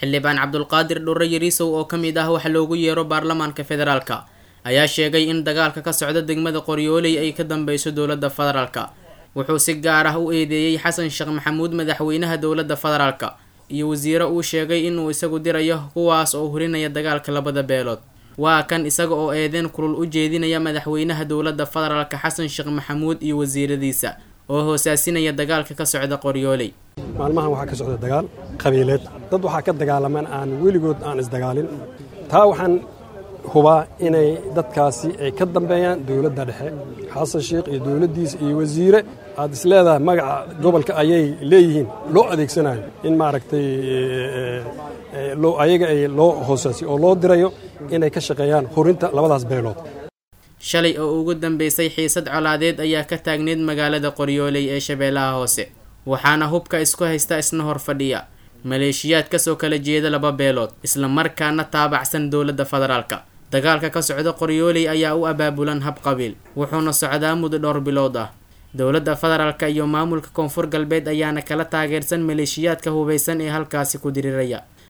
xildhibaan cabdulqaadir dhurre yariisow oo ka mid ah waxa loogu yeero baarlamaanka federaalka ayaa sheegay in dagaalka ka socda degmada qoryooley ay ka dambeyso dowladda federaalka wuxuu si gaar ah u eedeeyey xasan sheekh maxamuud madaxweynaha dowladda federaalka iyo wasiiro uu sheegay inuu isagu dirayo kuwaas oo hurinaya dagaalka labada beelood waa kan isaga oo eedeen kulul u jeedinaya madaxweynaha dowladda federaalka xasan sheekh maxamuud iyo wasiiradiisa oo hoosaasinaya dagaalka ka socda qoryooley maalmahan waxaa ka socda dagaal qabiileed dad waxaa ka dagaalamaan aan weligood aan isdagaalin taa waxaan hubaa inay dadkaasi ay ka dambeeyaan dowladda dhexe xasan sheekh iyo dowladdiisa iyo wasiire aad is leedahay magaca gobolka ayay leeyihiin loo adeegsanayo in maaragtay ayaga ay loo hoosaasiyo oo loo dirayo inay ka shaqeeyaan hurinta labadaas beelood shalay oo ugu dambeysay xiisad colaadeed ayaa ka taagneyd magaalada qoryooley ee shabeellaha hoose waxaana hubka isku haysta isna hor fadhiya maleeshiyaad kasoo kala jeeda laba beelood isla markaana taabacsan dowladda federaalka dagaalka ka socda qoryooley ayaa u abaabulan hab qabiil wuxuuna socdaa muddo dhowr bilood ah dowladda federaalka iyo maamulka koonfur galbeed ayaana kala taageersan maleeshiyaadka hubaysan ee halkaasi ku diriraya